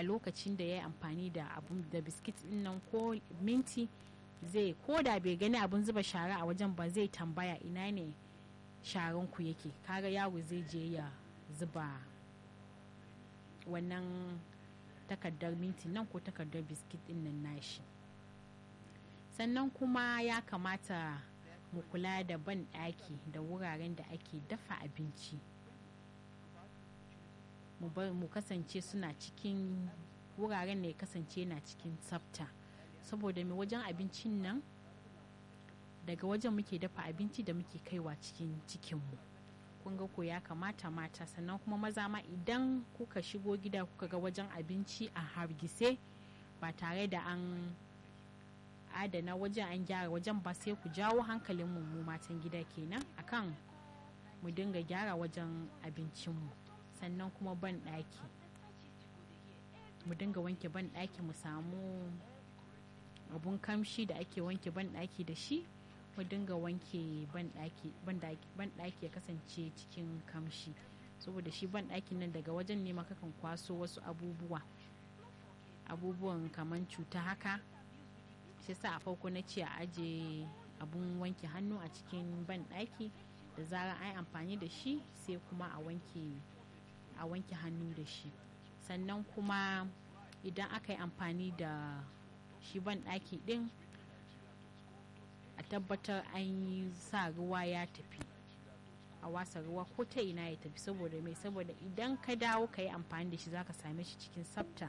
lokacin da ya yi amfani da abun da biskit din nan ko minti zai ko da bai gani abun zuba shara a wajen ba zai tambaya ina ne sharan ku yake kaga yaro zai je ya zuba wannan takardar minti nan ko takardar biskit din nan nashi sannan kuma ya kamata mu kula da ban ɗaki da wuraren da ake dafa abinci mu kasance suna cikin wuraren da ya kasance na cikin tsafta saboda mai wajen abincin nan daga wajen muke dafa abinci da muke kaiwa cikin cikinmu kun ga ko ya kamata mata sannan kuma maza ma idan kuka shigo gida kuka ga wajen abinci a hargitse ba tare da an adana wajen an gyara wajen ba sai ku jawo hankalin mu matan gida kenan akan mu dinga gyara wajen abincinmu sannan kuma ban ɗaki mu dinga wanke ban ɗaki mu samu abun kamshi da ake wanke ban ɗaki da shi mu dinga wanke ban ɗaki ya kasance cikin kamshi saboda shi ban ɗakin nan daga wajen ne makakan kwaso wasu abubuwa abubuwan kamar cuta haka shi sa a farko na ce a aje abun wanke hannu a cikin ban ɗaki da zarar an yi amfani da shi sai kuma a wanke a wanke hannu da shi sannan kuma idan aka yi amfani da shi ban ɗaki ɗin a tabbatar an yi sa ruwa ya tafi a wasa ruwa ko ta ina ya tafi saboda mai saboda idan ka dawo ka yi amfani da shi zaka same shi cikin tsafta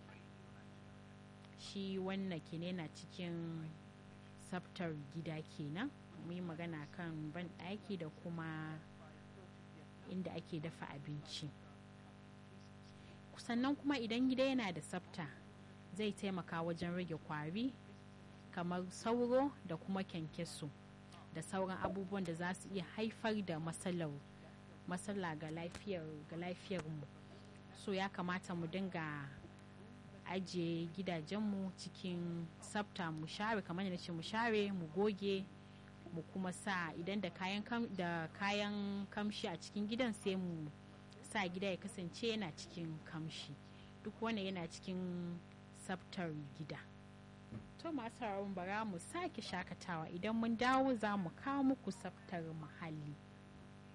shi wannan kenan na cikin tsaftar gida kenan mu yi magana kan ban ɗaki da kuma inda ake dafa abinci sannan kuma idan gida yana da tsafta zai taimaka wajen rage kwari kamar sauro da kuma kyankyaso da sauran abubuwan da za su iya haifar da matsalar matsala ga lafiyar ga lafiyarmu so ya kamata mu dinga ajiye gidajenmu cikin tsafta mu share kamar yadda ce mu share mu goge mu kuma sa idan da kayan da kayan kamshi a cikin gidan sai mu sa gida ya kasance yana cikin kamshi duk wanda yana cikin tsaftar gida to masu bara mu sake shakatawa idan mun dawo za mu kawo muku tsaftar muhalli